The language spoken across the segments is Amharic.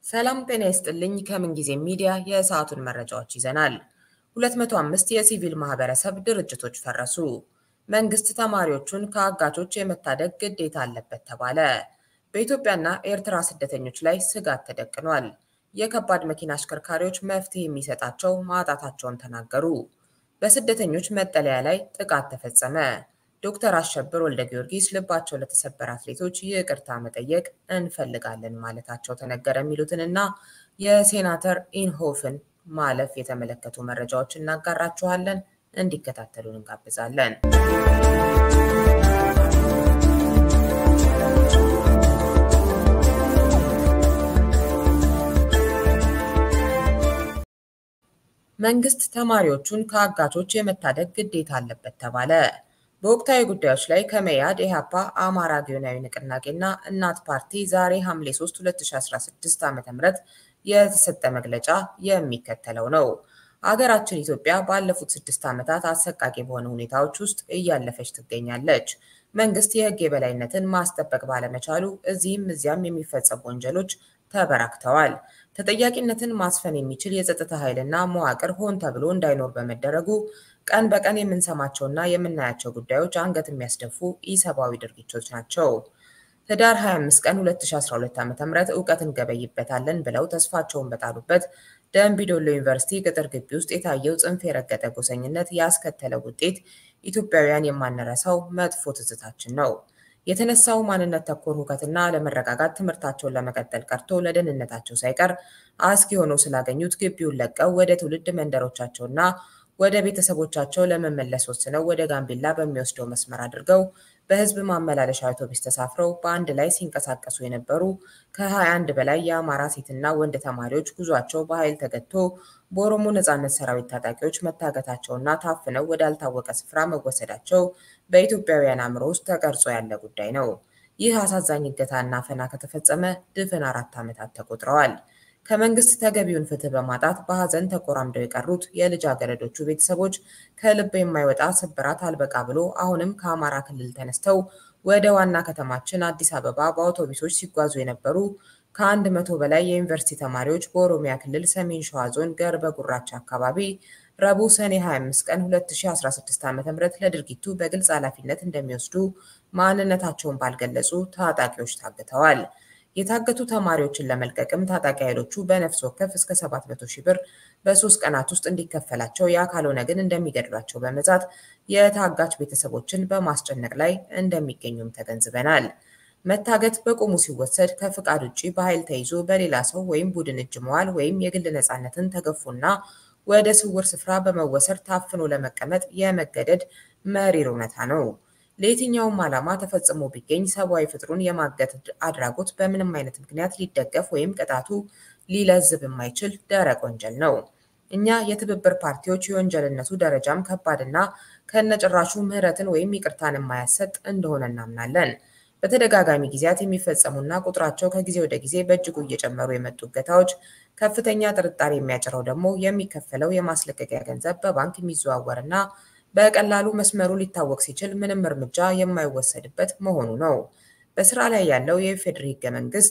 ሰላም ጤና ይስጥልኝ። ከምንጊዜ ሚዲያ የሰዓቱን መረጃዎች ይዘናል። 205 የሲቪል ማህበረሰብ ድርጅቶች ፈረሱ። መንግስት ተማሪዎቹን ከአጋቾች የመታደግ ግዴታ አለበት ተባለ። በኢትዮጵያና ኤርትራ ስደተኞች ላይ ስጋት ተደቅኗል። የከባድ መኪና አሽከርካሪዎች መፍትሄ የሚሰጣቸው ማጣታቸውን ተናገሩ። በስደተኞች መጠለያ ላይ ጥቃት ተፈጸመ። ዶክተር አሸብር ወልደ ጊዮርጊስ ልባቸው ለተሰበረ አትሌቶች ይቅርታ መጠየቅ እንፈልጋለን ማለታቸው ተነገረ። የሚሉትንና የሴናተር ኢንሆፍን ማለፍ የተመለከቱ መረጃዎች እናጋራችኋለን። እንዲከታተሉን እንጋብዛለን። መንግስት ተማሪዎቹን ከአጋቾች የመታደግ ግዴታ አለበት ተባለ። በወቅታዊ ጉዳዮች ላይ ከመያድ፣ ኢህአፓ፣ አማራ ጊዮናዊ ንቅናቄና እናት ፓርቲ ዛሬ ሐምሌ 3 2016 ዓ.ም የተሰጠ መግለጫ የሚከተለው ነው። አገራችን ኢትዮጵያ ባለፉት ስድስት ዓመታት አሰቃቂ በሆነ ሁኔታዎች ውስጥ እያለፈች ትገኛለች። መንግስት የህግ የበላይነትን ማስጠበቅ ባለመቻሉ እዚህም እዚያም የሚፈጸሙ ወንጀሎች ተበራክተዋል። ተጠያቂነትን ማስፈን የሚችል የጸጥታ ኃይልና መዋቅር ሆን ተብሎ እንዳይኖር በመደረጉ ቀን በቀን የምንሰማቸውና የምናያቸው ጉዳዮች አንገት የሚያስደፉ ኢሰብአዊ ድርጊቶች ናቸው። ህዳር 25 ቀን 2012 ዓ.ም እውቀት እንገበይበታለን ብለው ተስፋቸውን በጣሉበት ደምቢዶሎ ዩኒቨርሲቲ ቅጥር ግቢ ውስጥ የታየው ጽንፍ የረገጠ ጎሰኝነት ያስከተለው ውጤት ኢትዮጵያውያን የማንረሳው መጥፎ ትዝታችን ነው። የተነሳው ማንነት ተኮር ሁከትና አለመረጋጋት ትምህርታቸውን ለመቀጠል ቀርቶ ለደህንነታቸው ሳይቀር አስጊ ሆነው ስላገኙት ግቢውን ለቀው ወደ ትውልድ መንደሮቻቸውና ወደ ቤተሰቦቻቸው ለመመለስ ወስነው ወደ ጋምቤላ በሚወስደው መስመር አድርገው በህዝብ ማመላለሻ አውቶቡስ ተሳፍረው በአንድ ላይ ሲንቀሳቀሱ የነበሩ ከ21 በላይ የአማራ ሴትና ወንድ ተማሪዎች ጉዟቸው በኃይል ተገድቶ በኦሮሞ ነጻነት ሰራዊት ታጣቂዎች መታገታቸውና ታፍነው ወዳልታወቀ ስፍራ መወሰዳቸው በኢትዮጵያውያን አእምሮ ውስጥ ተቀርጾ ያለ ጉዳይ ነው። ይህ አሳዛኝ እገታና አፈና ከተፈጸመ ድፍን አራት ዓመታት ተቆጥረዋል። ከመንግስት ተገቢውን ፍትህ በማጣት በሐዘን ተቆራምደው የቀሩት የልጃገረዶቹ ቤተሰቦች ከልብ የማይወጣ ስብራት አልበቃ ብሎ አሁንም ከአማራ ክልል ተነስተው ወደ ዋና ከተማችን አዲስ አበባ በአውቶቡሶች ሲጓዙ የነበሩ ከአንድ መቶ በላይ የዩኒቨርሲቲ ተማሪዎች በኦሮሚያ ክልል ሰሜን ሸዋ ዞን ገርበ ጉራቻ አካባቢ ረቡዕ ሰኔ 25 ቀን 2016 ዓ.ም ለድርጊቱ በግልጽ ኃላፊነት እንደሚወስዱ ማንነታቸውን ባልገለጹ ታጣቂዎች ታግተዋል። የታገቱ ተማሪዎችን ለመልቀቅም ታጣቂ ኃይሎቹ በነፍስ ወከፍ እስከ 700 ሺህ ብር በሶስት ቀናት ውስጥ እንዲከፈላቸው ያ ካልሆነ ግን እንደሚገድሏቸው በመዛት የታጋች ቤተሰቦችን በማስጨነቅ ላይ እንደሚገኙም ተገንዝበናል። መታገት በቁሙ ሲወሰድ ከፍቃድ ውጭ በኃይል ተይዞ በሌላ ሰው ወይም ቡድን እጅ መዋል ወይም የግል ነፃነትን ተገፎና ወደ ስውር ስፍራ በመወሰድ ታፍኖ ለመቀመጥ የመገደድ መሪር እውነታ ነው። ለየትኛውም ዓላማ ተፈጽሞ ቢገኝ ሰብአዊ ፍጥሩን የማገት አድራጎት በምንም አይነት ምክንያት ሊደገፍ ወይም ቅጣቱ ሊለዝብ የማይችል ደረቅ ወንጀል ነው። እኛ የትብብር ፓርቲዎች የወንጀልነቱ ደረጃም ከባድና ከነጭራሹ ምህረትን ወይም ይቅርታን የማያሰጥ እንደሆነ እናምናለን። በተደጋጋሚ ጊዜያት የሚፈጸሙና ቁጥራቸው ከጊዜ ወደ ጊዜ በእጅጉ እየጨመሩ የመጡ እገታዎች ከፍተኛ ጥርጣሬ የሚያጭረው ደግሞ የሚከፈለው የማስለቀቂያ ገንዘብ በባንክ የሚዘዋወርና በቀላሉ መስመሩ ሊታወቅ ሲችል ምንም እርምጃ የማይወሰድበት መሆኑ ነው። በስራ ላይ ያለው የኢፌዴሪ ህገ መንግስት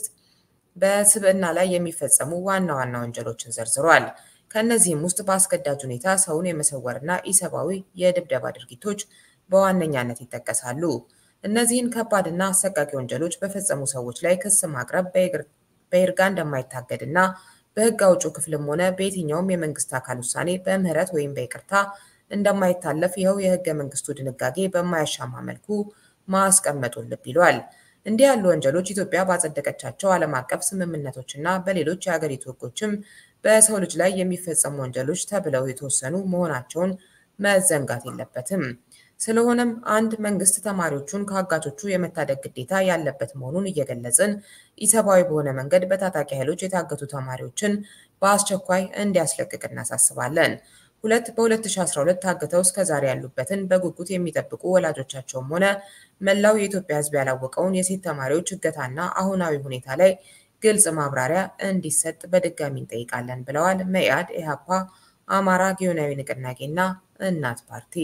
በስብዕና ላይ የሚፈጸሙ ዋና ዋና ወንጀሎችን ዘርዝሯል። ከእነዚህም ውስጥ በአስገዳጅ ሁኔታ ሰውን የመሰወርና ኢሰብአዊ የድብደባ ድርጊቶች በዋነኛነት ይጠቀሳሉ። እነዚህን ከባድና አሰቃቂ ወንጀሎች በፈጸሙ ሰዎች ላይ ክስ ማቅረብ በይርጋ እንደማይታገድና በህግ አውጪው ክፍልም ሆነ በየትኛውም የመንግስት አካል ውሳኔ በምህረት ወይም በይቅርታ እንደማይታለፍ ይኸው የህገ መንግስቱ ድንጋጌ በማያሻማ መልኩ ማስቀመጡን ልብ ይሏል። እንዲህ ያሉ ወንጀሎች ኢትዮጵያ ባጸደቀቻቸው ዓለም አቀፍ ስምምነቶችና በሌሎች የሀገሪቱ ህጎችም በሰው ልጅ ላይ የሚፈጸሙ ወንጀሎች ተብለው የተወሰኑ መሆናቸውን መዘንጋት የለበትም። ስለሆነም አንድ መንግስት ተማሪዎቹን ከአጋቾቹ የመታደግ ግዴታ ያለበት መሆኑን እየገለጽን ኢሰብአዊ በሆነ መንገድ በታጣቂ ኃይሎች የታገቱ ተማሪዎችን በአስቸኳይ እንዲያስለቅቅ እናሳስባለን። ሁለት በ2012 ታግተው እስከዛሬ ያሉበትን በጉጉት የሚጠብቁ ወላጆቻቸውም ሆነ መላው የኢትዮጵያ ሕዝብ ያላወቀውን የሴት ተማሪዎች እገታና አሁናዊ ሁኔታ ላይ ግልጽ ማብራሪያ እንዲሰጥ በድጋሚ እንጠይቃለን ብለዋል መኢአድ፣ ኢህአፓ፣ አማራ ጊዮናዊ ንቅናቄና እናት ፓርቲ።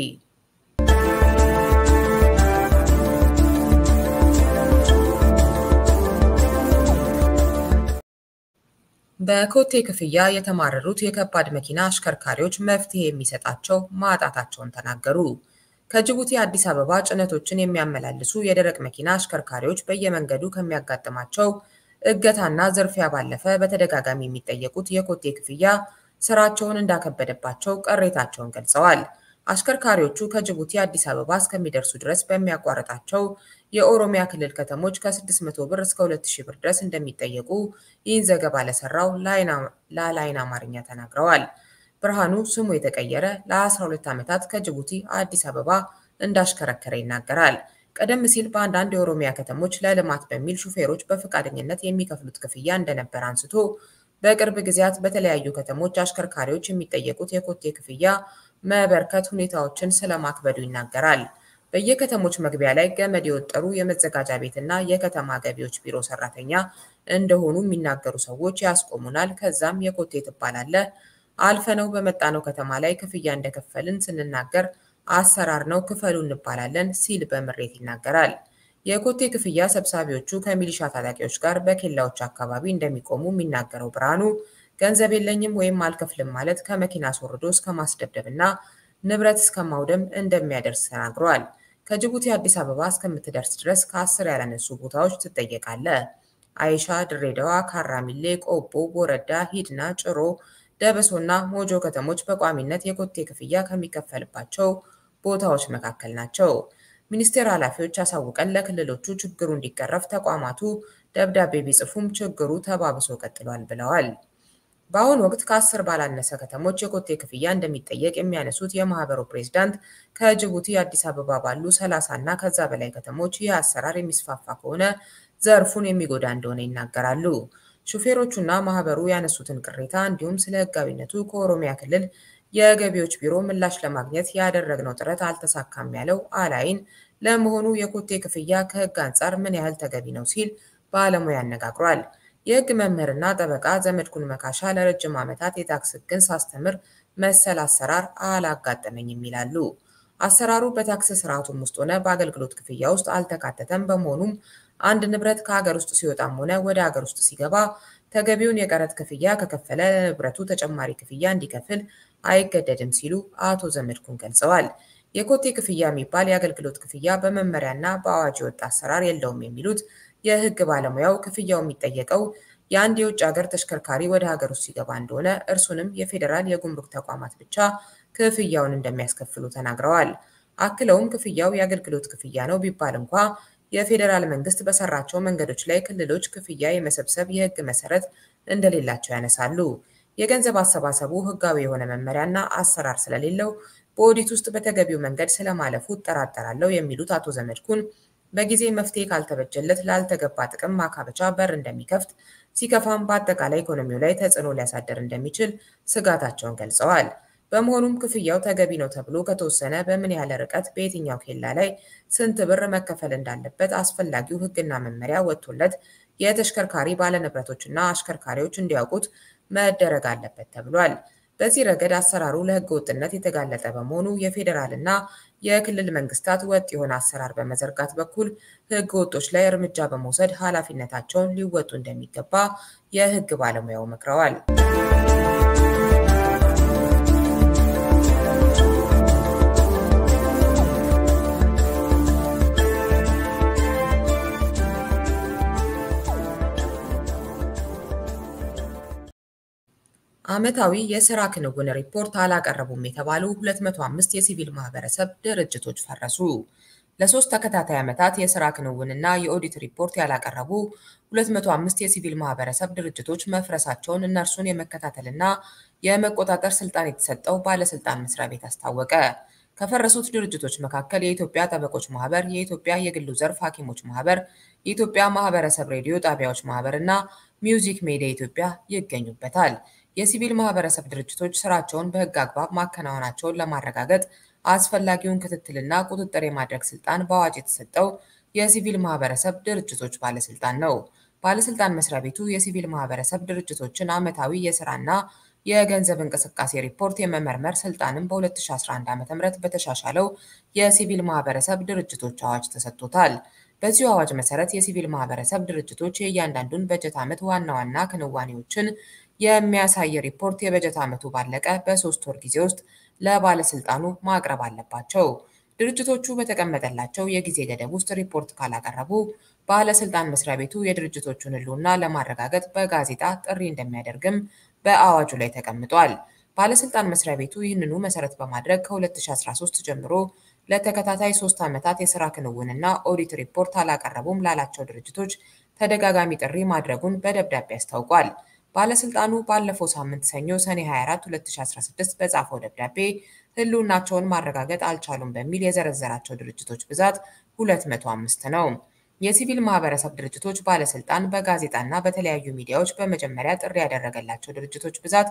በኮቴ ክፍያ የተማረሩት የከባድ መኪና አሽከርካሪዎች መፍትሄ የሚሰጣቸው ማጣታቸውን ተናገሩ። ከጅቡቲ አዲስ አበባ ጭነቶችን የሚያመላልሱ የደረቅ መኪና አሽከርካሪዎች በየመንገዱ ከሚያጋጥማቸው እገታና ዝርፊያ ባለፈ በተደጋጋሚ የሚጠየቁት የኮቴ ክፍያ ስራቸውን እንዳከበደባቸው ቅሬታቸውን ገልጸዋል። አሽከርካሪዎቹ ከጅቡቲ አዲስ አበባ እስከሚደርሱ ድረስ በሚያቋርጣቸው የኦሮሚያ ክልል ከተሞች ከ600 ብር እስከ 2000 ብር ድረስ እንደሚጠየቁ ይህን ዘገባ ለሰራው ለላይን አማርኛ ተናግረዋል። ብርሃኑ ስሙ የተቀየረ ለ12 ዓመታት ከጅቡቲ አዲስ አበባ እንዳሽከረከረ ይናገራል። ቀደም ሲል በአንዳንድ የኦሮሚያ ከተሞች ለልማት በሚል ሹፌሮች በፈቃደኝነት የሚከፍሉት ክፍያ እንደነበር አንስቶ በቅርብ ጊዜያት በተለያዩ ከተሞች አሽከርካሪዎች የሚጠየቁት የኮቴ ክፍያ መበርከት ሁኔታዎችን ስለማክበዱ ይናገራል። በየከተሞች መግቢያ ላይ ገመድ የወጠሩ የመዘጋጃ ቤትና የከተማ ገቢዎች ቢሮ ሰራተኛ እንደሆኑ የሚናገሩ ሰዎች ያስቆሙናል። ከዛም የኮቴ ትባላለህ አልፈነው በመጣነው ከተማ ላይ ክፍያ እንደከፈልን ስንናገር አሰራር ነው ክፈሉ እንባላለን ሲል በምሬት ይናገራል። የኮቴ ክፍያ ሰብሳቢዎቹ ከሚሊሻ ታጣቂዎች ጋር በኬላዎች አካባቢ እንደሚቆሙ የሚናገረው ብርሃኑ ገንዘብ የለኝም ወይም አልከፍልም ማለት ከመኪና አስወርዶ እስከ ማስደብደብ እና ንብረት እስከ ማውደም እንደሚያደርስ ተናግሯል። ከጅቡቲ አዲስ አበባ እስከምትደርስ ድረስ ከአስር ያላነሱ ቦታዎች ትጠየቃለህ። አይሻ፣ ድሬዳዋ፣ ካራሚሌ፣ ቆቦ፣ ቦረዳ፣ ሂድና፣ ጭሮ፣ ደበሶና ሞጆ ከተሞች በቋሚነት የኮቴ ክፍያ ከሚከፈልባቸው ቦታዎች መካከል ናቸው። ሚኒስቴር ኃላፊዎች አሳውቀን ለክልሎቹ ችግሩ እንዲቀረፍ ተቋማቱ ደብዳቤ ቢጽፉም ችግሩ ተባብሶ ቀጥሏል ብለዋል። በአሁኑ ወቅት ከአስር ባላነሰ ከተሞች የኮቴ ክፍያ እንደሚጠየቅ የሚያነሱት የማህበሩ ፕሬዝዳንት ከጅቡቲ አዲስ አበባ ባሉ ሰላሳ እና ከዛ በላይ ከተሞች ይህ አሰራር የሚስፋፋ ከሆነ ዘርፉን የሚጎዳ እንደሆነ ይናገራሉ። ሹፌሮቹና ማህበሩ ያነሱትን ቅሬታ እንዲሁም ስለ ሕጋዊነቱ ከኦሮሚያ ክልል የገቢዎች ቢሮ ምላሽ ለማግኘት ያደረግነው ጥረት አልተሳካም ያለው አላይን ለመሆኑ የኮቴ ክፍያ ከሕግ አንጻር ምን ያህል ተገቢ ነው ሲል ባለሙያ አነጋግሯል። የሕግ መምህርና ጠበቃ ዘመድኩን መካሻ ለረጅም ዓመታት የታክስ ሕግን ሳስተምር መሰል አሰራር አላጋጠመኝም ይላሉ። አሰራሩ በታክስ ስርዓቱም ውስጥ ሆነ በአገልግሎት ክፍያ ውስጥ አልተካተተም። በመሆኑም አንድ ንብረት ከሀገር ውስጥ ሲወጣም ሆነ ወደ ሀገር ውስጥ ሲገባ ተገቢውን የቀረጥ ክፍያ ከከፈለ ለንብረቱ ተጨማሪ ክፍያ እንዲከፍል አይገደድም ሲሉ አቶ ዘመድኩን ገልጸዋል። የኮቴ ክፍያ የሚባል የአገልግሎት ክፍያ በመመሪያና በአዋጅ የወጣ አሰራር የለውም የሚሉት የህግ ባለሙያው ክፍያው የሚጠየቀው የአንድ የውጭ ሀገር ተሽከርካሪ ወደ ሀገር ውስጥ ሲገባ እንደሆነ እርሱንም የፌዴራል የጉምሩክ ተቋማት ብቻ ክፍያውን እንደሚያስከፍሉ ተናግረዋል። አክለውም ክፍያው የአገልግሎት ክፍያ ነው ቢባል እንኳ የፌዴራል መንግስት በሰራቸው መንገዶች ላይ ክልሎች ክፍያ የመሰብሰብ የህግ መሰረት እንደሌላቸው ያነሳሉ። የገንዘብ አሰባሰቡ ህጋዊ የሆነ መመሪያና አሰራር ስለሌለው በኦዲት ውስጥ በተገቢው መንገድ ስለማለፉ እጠራጠራለሁ የሚሉት አቶ ዘመድኩን በጊዜ መፍትሄ ካልተበጀለት ላልተገባ ጥቅም ማካበቻ በር እንደሚከፍት ሲከፋም በአጠቃላይ ኢኮኖሚው ላይ ተጽዕኖ ሊያሳደር እንደሚችል ስጋታቸውን ገልጸዋል። በመሆኑም ክፍያው ተገቢ ነው ተብሎ ከተወሰነ በምን ያህል ርቀት በየትኛው ኬላ ላይ ስንት ብር መከፈል እንዳለበት አስፈላጊው ህግና መመሪያ ወጥቶለት የተሽከርካሪ ባለንብረቶችና አሽከርካሪዎች እንዲያውቁት መደረግ አለበት ተብሏል። በዚህ ረገድ አሰራሩ ለህገ ወጥነት የተጋለጠ በመሆኑ የፌዴራልና የክልል መንግስታት ወጥ የሆነ አሰራር በመዘርጋት በኩል ህገ ወጦች ላይ እርምጃ በመውሰድ ኃላፊነታቸውን ሊወጡ እንደሚገባ የህግ ባለሙያው መክረዋል። ዓመታዊ የስራ ክንውን ሪፖርት አላቀረቡም የተባሉ 205 የሲቪል ማህበረሰብ ድርጅቶች ፈረሱ። ለሶስት ተከታታይ ዓመታት የስራ ክንውንና የኦዲት ሪፖርት ያላቀረቡ 205 የሲቪል ማህበረሰብ ድርጅቶች መፍረሳቸውን እነርሱን የመከታተልና የመቆጣጠር ስልጣን የተሰጠው ባለስልጣን መስሪያ ቤት አስታወቀ። ከፈረሱት ድርጅቶች መካከል የኢትዮጵያ ጠበቆች ማህበር፣ የኢትዮጵያ የግሉ ዘርፍ ሐኪሞች ማህበር፣ የኢትዮጵያ ማህበረሰብ ሬዲዮ ጣቢያዎች ማህበር እና ሚውዚክ ሜዲያ ኢትዮጵያ ይገኙበታል። የሲቪል ማህበረሰብ ድርጅቶች ስራቸውን በህግ አግባብ ማከናወናቸውን ለማረጋገጥ አስፈላጊውን ክትትልና ቁጥጥር የማድረግ ስልጣን በአዋጅ የተሰጠው የሲቪል ማህበረሰብ ድርጅቶች ባለስልጣን ነው። ባለስልጣን መስሪያ ቤቱ የሲቪል ማህበረሰብ ድርጅቶችን ዓመታዊ የስራና የገንዘብ እንቅስቃሴ ሪፖርት የመመርመር ስልጣንም በ2011 ዓ.ም በተሻሻለው የሲቪል ማህበረሰብ ድርጅቶች አዋጅ ተሰጥቶታል። በዚሁ አዋጅ መሰረት የሲቪል ማህበረሰብ ድርጅቶች የእያንዳንዱን በጀት ዓመት ዋና ዋና ክንዋኔዎችን የሚያሳይ ሪፖርት የበጀት ዓመቱ ባለቀ በሶስት ወር ጊዜ ውስጥ ለባለስልጣኑ ማቅረብ አለባቸው። ድርጅቶቹ በተቀመጠላቸው የጊዜ ገደብ ውስጥ ሪፖርት ካላቀረቡ ባለስልጣን መስሪያ ቤቱ የድርጅቶቹን ሕልውና ለማረጋገጥ በጋዜጣ ጥሪ እንደሚያደርግም በአዋጁ ላይ ተቀምጧል። ባለስልጣን መስሪያ ቤቱ ይህንኑ መሰረት በማድረግ ከ2013 ጀምሮ ለተከታታይ ሶስት ዓመታት የስራ ክንውንና ኦዲት ሪፖርት አላቀረቡም ላላቸው ድርጅቶች ተደጋጋሚ ጥሪ ማድረጉን በደብዳቤ አስታውቋል። ባለስልጣኑ ባለፈው ሳምንት ሰኞ ሰኔ 24 2016 በጻፈው ደብዳቤ ሕልውናቸውን ማረጋገጥ አልቻሉም በሚል የዘረዘራቸው ድርጅቶች ብዛት 205 ነው። የሲቪል ማህበረሰብ ድርጅቶች ባለስልጣን በጋዜጣና በተለያዩ ሚዲያዎች በመጀመሪያ ጥሪ ያደረገላቸው ድርጅቶች ብዛት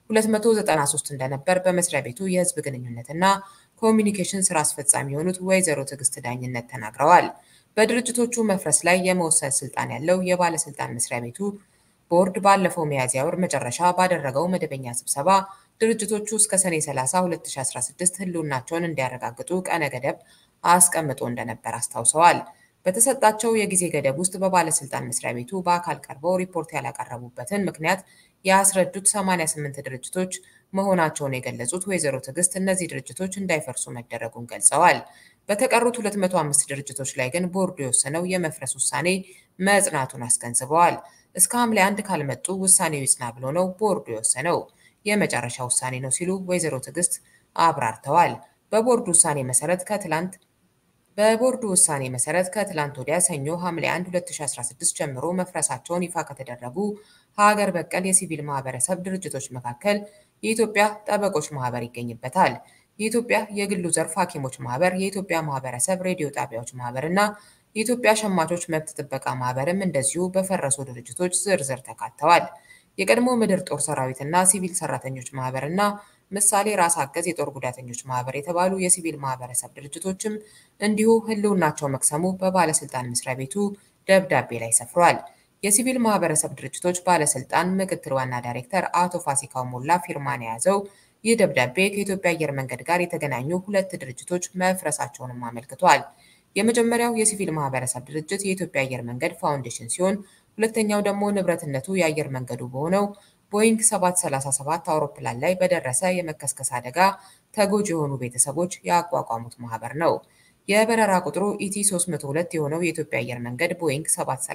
293 እንደነበር በመስሪያ ቤቱ የህዝብ ግንኙነትና ኮሚኒኬሽን ስራ አስፈጻሚ የሆኑት ወይዘሮ ትዕግስት ዳኝነት ተናግረዋል። በድርጅቶቹ መፍረስ ላይ የመወሰን ስልጣን ያለው የባለስልጣን መስሪያ ቤቱ ቦርድ ባለፈው ሚያዝያ ወር መጨረሻ ባደረገው መደበኛ ስብሰባ ድርጅቶቹ እስከ ሰኔ 30 2016 ህልውናቸውን እንዲያረጋግጡ ቀነ ገደብ አስቀምጦ እንደነበር አስታውሰዋል። በተሰጣቸው የጊዜ ገደብ ውስጥ በባለስልጣን መስሪያ ቤቱ በአካል ቀርበው ሪፖርት ያላቀረቡበትን ምክንያት ያስረዱት 88 ድርጅቶች መሆናቸውን የገለጹት ወይዘሮ ትዕግስት እነዚህ ድርጅቶች እንዳይፈርሱ መደረጉን ገልጸዋል። በተቀሩት 205 ድርጅቶች ላይ ግን ቦርዱ የወሰነው የመፍረስ ውሳኔ መጽናቱን አስገንዝበዋል። እስከ ሐምሌ አንድ ካልመጡ ውሳኔው ይጽና ብሎ ነው ቦርዱ የወሰነው። የመጨረሻ ውሳኔ ነው ሲሉ ወይዘሮ ትዕግስት አብራርተዋል። በቦርዱ ውሳኔ መሰረት ከትላንት በቦርዱ ውሳኔ መሰረት ከትላንት ወዲያ ሰኞ ሐምሌ 1 2016 ጀምሮ መፍረሳቸውን ይፋ ከተደረጉ ሀገር በቀል የሲቪል ማህበረሰብ ድርጅቶች መካከል የኢትዮጵያ ጠበቆች ማህበር ይገኝበታል። የኢትዮጵያ የግሉ ዘርፍ ሐኪሞች ማህበር፣ የኢትዮጵያ ማህበረሰብ ሬዲዮ ጣቢያዎች ማህበር እና የኢትዮጵያ ሸማቾች መብት ጥበቃ ማህበርም እንደዚሁ በፈረሱ ድርጅቶች ዝርዝር ተካተዋል። የቀድሞ ምድር ጦር ሰራዊትና ሲቪል ሰራተኞች ማህበር እና ምሳሌ ራስ አገዝ የጦር ጉዳተኞች ማህበር የተባሉ የሲቪል ማህበረሰብ ድርጅቶችም እንዲሁ ህልውናቸው መክሰሙ በባለስልጣን መስሪያ ቤቱ ደብዳቤ ላይ ሰፍሯል። የሲቪል ማህበረሰብ ድርጅቶች ባለስልጣን ምክትል ዋና ዳይሬክተር አቶ ፋሲካው ሞላ ፊርማን የያዘው ይህ ደብዳቤ ከኢትዮጵያ አየር መንገድ ጋር የተገናኙ ሁለት ድርጅቶች መፍረሳቸውንም አመልክቷል። የመጀመሪያው የሲቪል ማህበረሰብ ድርጅት የኢትዮጵያ አየር መንገድ ፋውንዴሽን ሲሆን ሁለተኛው ደግሞ ንብረትነቱ የአየር መንገዱ በሆነው ቦይንግ 737 አውሮፕላን ላይ በደረሰ የመከስከስ አደጋ ተጎጂ የሆኑ ቤተሰቦች ያቋቋሙት ማህበር ነው። የበረራ ቁጥሩ ኢቲ 302 የሆነው የኢትዮጵያ አየር መንገድ ቦይንግ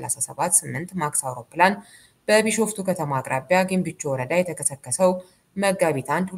737-8 ማክስ አውሮፕላን በቢሾፍቱ ከተማ አቅራቢያ ግንቢቾ ወረዳ የተከሰከሰው መጋቢት 1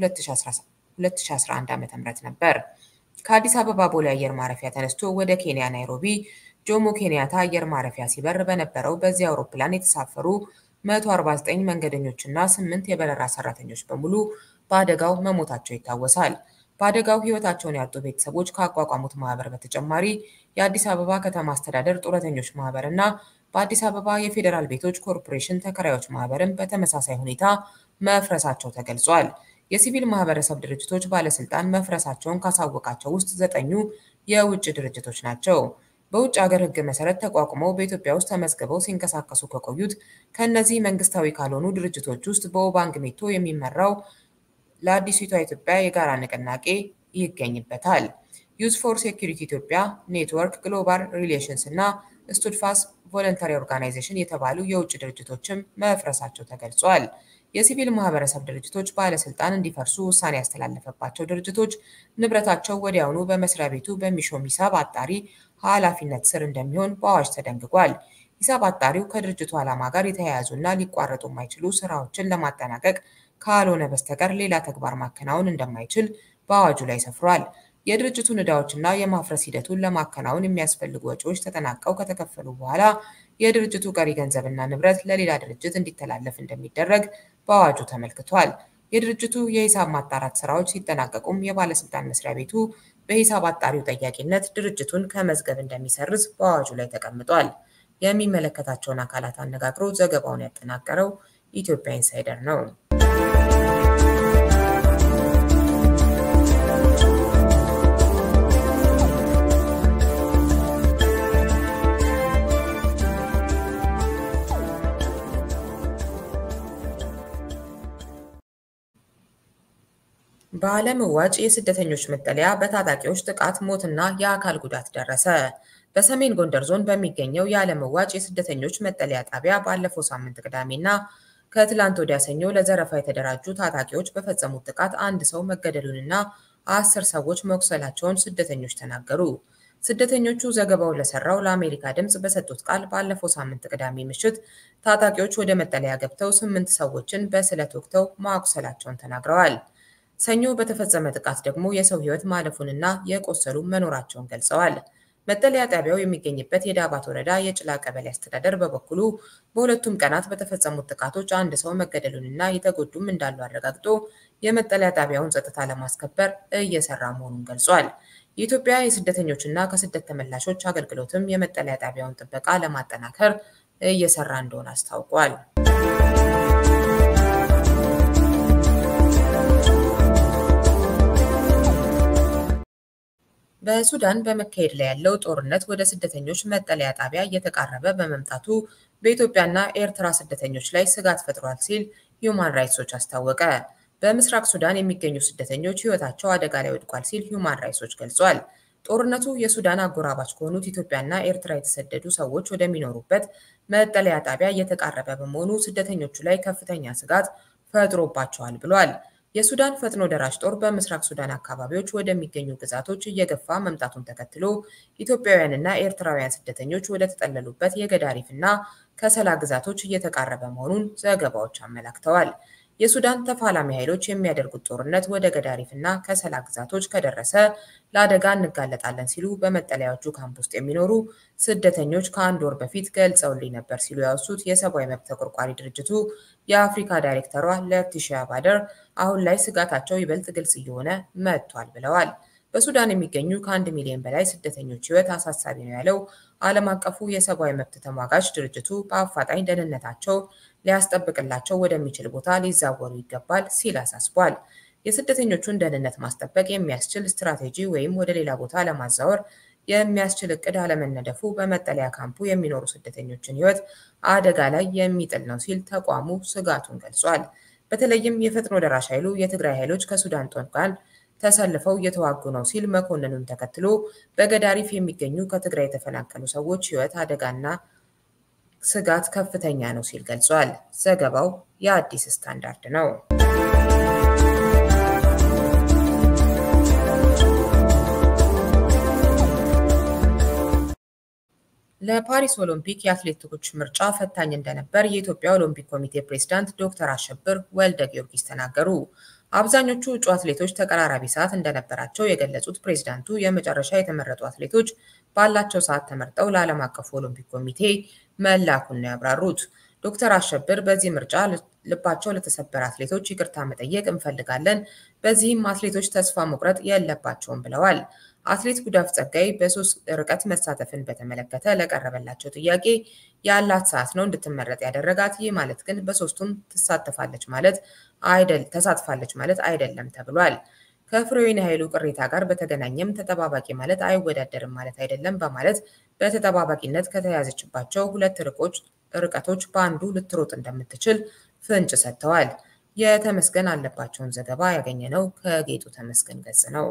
2011 ዓ.ም ነበር። ከአዲስ አበባ ቦሌ አየር ማረፊያ ተነስቶ ወደ ኬንያ ናይሮቢ ጆሞ ኬንያታ አየር ማረፊያ ሲበር በነበረው በዚህ አውሮፕላን የተሳፈሩ 149 መንገደኞችና 8 የበረራ ሰራተኞች በሙሉ በአደጋው መሞታቸው ይታወሳል። በአደጋው ሕይወታቸውን ያጡ ቤተሰቦች ካቋቋሙት ማህበር በተጨማሪ የአዲስ አበባ ከተማ አስተዳደር ጡረተኞች ማህበር እና በአዲስ አበባ የፌዴራል ቤቶች ኮርፖሬሽን ተከራዮች ማህበርም በተመሳሳይ ሁኔታ መፍረሳቸው ተገልጿል። የሲቪል ማህበረሰብ ድርጅቶች ባለስልጣን መፍረሳቸውን ካሳወቃቸው ውስጥ ዘጠኙ የውጭ ድርጅቶች ናቸው። በውጭ ሀገር ሕግ መሰረት ተቋቁመው በኢትዮጵያ ውስጥ ተመዝግበው ሲንቀሳቀሱ ከቆዩት ከእነዚህ መንግስታዊ ካልሆኑ ድርጅቶች ውስጥ በኦባንግ ሜቶ የሚመራው ለአዲሲቷ ኢትዮጵያ የጋራ ንቅናቄ ይገኝበታል። ዩዝ ፎር ሴኩሪቲ ኢትዮጵያ ኔትወርክ፣ ግሎባል ሪሌሽንስ እና ስቱድፋስ ቮለንተሪ ኦርጋናይዜሽን የተባሉ የውጭ ድርጅቶችም መፍረሳቸው ተገልጿል። የሲቪል ማህበረሰብ ድርጅቶች ባለስልጣን እንዲፈርሱ ውሳኔ ያስተላለፈባቸው ድርጅቶች ንብረታቸው ወዲያውኑ በመስሪያ ቤቱ በሚሾም ሂሳብ አጣሪ ኃላፊነት ስር እንደሚሆን በአዋጅ ተደንግጓል። ሂሳብ አጣሪው ከድርጅቱ ዓላማ ጋር የተያያዙና ሊቋረጡ የማይችሉ ስራዎችን ለማጠናቀቅ ካልሆነ በስተቀር ሌላ ተግባር ማከናወን እንደማይችል በአዋጁ ላይ ሰፍሯል። የድርጅቱን ዕዳዎችና የማፍረስ ሂደቱን ለማከናወን የሚያስፈልጉ ወጪዎች ተጠናቀው ከተከፈሉ በኋላ የድርጅቱ ቀሪ ገንዘብና ንብረት ለሌላ ድርጅት እንዲተላለፍ እንደሚደረግ በአዋጁ ተመልክቷል። የድርጅቱ የሂሳብ ማጣራት ስራዎች ሲጠናቀቁም የባለስልጣን መስሪያ ቤቱ በሂሳብ አጣሪው ጠያቂነት ድርጅቱን ከመዝገብ እንደሚሰርዝ በአዋጁ ላይ ተቀምጧል። የሚመለከታቸውን አካላት አነጋግሮ ዘገባውን ያጠናቀረው ኢትዮጵያ ኢንሳይደር ነው። በዓለም ዋጭ የስደተኞች መጠለያ በታጣቂዎች ጥቃት ሞትና የአካል ጉዳት ደረሰ። በሰሜን ጎንደር ዞን በሚገኘው የዓለም ዋጭ የስደተኞች መጠለያ ጣቢያ ባለፈው ሳምንት ቅዳሜና ከትላንት ወዲያ ሰኞ ለዘረፋ የተደራጁ ታጣቂዎች በፈጸሙት ጥቃት አንድ ሰው መገደሉንና አስር ሰዎች መቁሰላቸውን ስደተኞች ተናገሩ። ስደተኞቹ ዘገባውን ለሰራው ለአሜሪካ ድምፅ በሰጡት ቃል ባለፈው ሳምንት ቅዳሜ ምሽት ታጣቂዎች ወደ መጠለያ ገብተው ስምንት ሰዎችን በስለት ወግተው ማቁሰላቸውን ተናግረዋል። ሰኞ በተፈጸመ ጥቃት ደግሞ የሰው ሕይወት ማለፉንና የቆሰሉ መኖራቸውን ገልጸዋል። መጠለያ ጣቢያው የሚገኝበት የዳባት ወረዳ የጭላ ቀበሌ አስተዳደር በበኩሉ በሁለቱም ቀናት በተፈጸሙት ጥቃቶች አንድ ሰው መገደሉንና የተጎዱም እንዳሉ አረጋግጦ የመጠለያ ጣቢያውን ጸጥታ ለማስከበር እየሰራ መሆኑን ገልጿል። የኢትዮጵያ የስደተኞችና ከስደት ተመላሾች አገልግሎትም የመጠለያ ጣቢያውን ጥበቃ ለማጠናከር እየሰራ እንደሆነ አስታውቋል። በሱዳን በመካሄድ ላይ ያለው ጦርነት ወደ ስደተኞች መጠለያ ጣቢያ እየተቃረበ በመምጣቱ በኢትዮጵያና ኤርትራ ስደተኞች ላይ ስጋት ፈጥሯል ሲል ሂዩማን ራይትስ ዎች አስታወቀ። በምስራቅ ሱዳን የሚገኙ ስደተኞች ሕይወታቸው አደጋ ላይ ወድቋል ሲል ሂዩማን ራይትስ ዎች ገልጿል። ጦርነቱ የሱዳን አጎራባች ከሆኑት ኢትዮጵያና ኤርትራ የተሰደዱ ሰዎች ወደሚኖሩበት መጠለያ ጣቢያ እየተቃረበ በመሆኑ ስደተኞቹ ላይ ከፍተኛ ስጋት ፈጥሮባቸዋል ብሏል። የሱዳን ፈጥኖ ደራሽ ጦር በምስራቅ ሱዳን አካባቢዎች ወደሚገኙ ግዛቶች እየገፋ መምጣቱን ተከትሎ ኢትዮጵያውያንና ኤርትራውያን ስደተኞች ወደ ተጠለሉበት የገዳሪፍና ከሰላ ግዛቶች እየተቃረበ መሆኑን ዘገባዎች አመላክተዋል። የሱዳን ተፋላሚ ኃይሎች የሚያደርጉት ጦርነት ወደ ገዳሪፍና ከሰላ ግዛቶች ከደረሰ ለአደጋ እንጋለጣለን ሲሉ በመጠለያዎቹ ካምፕ ውስጥ የሚኖሩ ስደተኞች ከአንድ ወር በፊት ገልጸውልኝ ነበር ሲሉ ያወሱት የሰብአዊ መብት ተቆርቋሪ ድርጅቱ የአፍሪካ ዳይሬክተሯ ለቲሺያ ባደር አሁን ላይ ስጋታቸው ይበልጥ ግልጽ እየሆነ መጥቷል ብለዋል። በሱዳን የሚገኙ ከአንድ ሚሊዮን በላይ ስደተኞች ሕይወት አሳሳቢ ነው ያለው ዓለም አቀፉ የሰብአዊ መብት ተሟጋች ድርጅቱ በአፋጣኝ ደህንነታቸው ሊያስጠብቅላቸው ወደሚችል ቦታ ሊዛወሩ ይገባል ሲል አሳስቧል። የስደተኞቹን ደህንነት ማስጠበቅ የሚያስችል ስትራቴጂ ወይም ወደ ሌላ ቦታ ለማዛወር የሚያስችል እቅድ አለመነደፉ በመጠለያ ካምፑ የሚኖሩ ስደተኞችን ሕይወት አደጋ ላይ የሚጥል ነው ሲል ተቋሙ ስጋቱን ገልጿል። በተለይም የፈጥኖ ደራሽ ኃይሉ የትግራይ ኃይሎች ከሱዳን ጦር ጋር ተሰልፈው እየተዋጉ ነው ሲል መኮንኑን ተከትሎ በገዳሪፍ የሚገኙ ከትግራይ የተፈናቀሉ ሰዎች ሕይወት አደጋና ስጋት ከፍተኛ ነው ሲል ገልጿል። ዘገባው የአዲስ ስታንዳርድ ነው። ለፓሪስ ኦሎምፒክ የአትሌቲኮች ምርጫ ፈታኝ እንደነበር የኢትዮጵያ ኦሎምፒክ ኮሚቴ ፕሬዝዳንት ዶክተር አሸብር ወልደ ጊዮርጊስ ተናገሩ። አብዛኞቹ እጩ አትሌቶች ተቀራራቢ ሰዓት እንደነበራቸው የገለጹት ፕሬዝዳንቱ የመጨረሻ የተመረጡ አትሌቶች ባላቸው ሰዓት ተመርጠው ለዓለም አቀፉ ኦሎምፒክ ኮሚቴ መላኩን ነው ያብራሩት። ዶክተር አሸብር በዚህ ምርጫ ልባቸው ለተሰበረ አትሌቶች ይቅርታ መጠየቅ እንፈልጋለን፣ በዚህም አትሌቶች ተስፋ መቁረጥ የለባቸውም ብለዋል። አትሌት ጉዳፍ ጸጋይ በሶስት ርቀት መሳተፍን በተመለከተ ለቀረበላቸው ጥያቄ ያላት ሰዓት ነው እንድትመረጥ ያደረጋት፣ ይህ ማለት ግን በሶስቱም ትሳተፋለች ማለት አይደል ተሳትፋለች ማለት አይደለም ተብሏል። ከፍሬወይኒ ኃይሉ ቅሬታ ጋር በተገናኘም ተጠባባቂ ማለት አይወዳደርም ማለት አይደለም በማለት በተጠባባቂነት ከተያዘችባቸው ሁለት ርቀቶች በአንዱ ልትሮጥ እንደምትችል ፍንጭ ሰጥተዋል። የተመስገን አለባቸውን ዘገባ ያገኘነው ከጌጡ ተመስገን ገጽ ነው።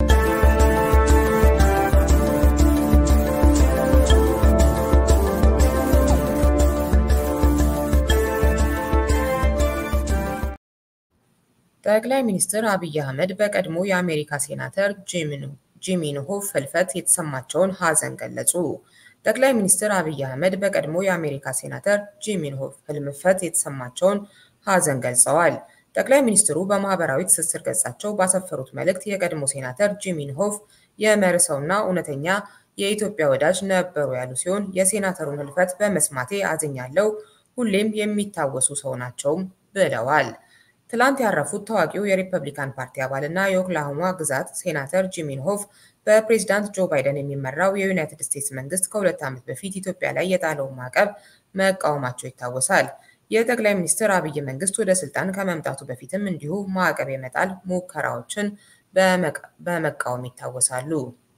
ጠቅላይ ሚኒስትር አብይ አህመድ በቀድሞ የአሜሪካ ሴናተር ጂም ኢንሆፍ ሕልፈት የተሰማቸውን ሐዘን ገለጹ። ጠቅላይ ሚኒስትር አብይ አህመድ በቀድሞ የአሜሪካ ሴናተር ጂም ኢንሆፍ ሕልፈት የተሰማቸውን ሐዘን ገልጸዋል። ጠቅላይ ሚኒስትሩ በማህበራዊ ትስስር ገጻቸው ባሰፈሩት መልእክት የቀድሞ ሴናተር ጂም ኢንሆፍ የመርህ ሰውና እውነተኛ የኢትዮጵያ ወዳጅ ነበሩ ያሉ ሲሆን የሴናተሩን ሕልፈት በመስማቴ አዝኛለሁ፣ ሁሌም የሚታወሱ ሰው ናቸውም ብለዋል። ትላንት ያረፉት ታዋቂው የሪፐብሊካን ፓርቲ አባልና የኦክላሆማ ግዛት ሴናተር ጂም ኢንሆፍ በፕሬዝዳንት ጆ ባይደን የሚመራው የዩናይትድ ስቴትስ መንግስት ከሁለት ዓመት በፊት ኢትዮጵያ ላይ የጣለውን ማዕቀብ መቃወማቸው ይታወሳል። የጠቅላይ ሚኒስትር አብይ መንግስት ወደ ስልጣን ከመምጣቱ በፊትም እንዲሁ ማዕቀብ የመጣል ሙከራዎችን በመቃወም ይታወሳሉ።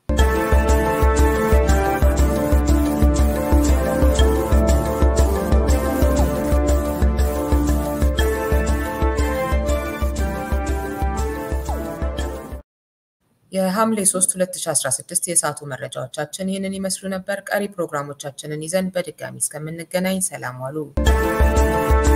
የሐምሌ 3 2016 የሰዓቱ መረጃዎቻችን ይህንን ይመስሉ ነበር። ቀሪ ፕሮግራሞቻችንን ይዘን በድጋሚ እስከምንገናኝ ሰላም ዋሉ።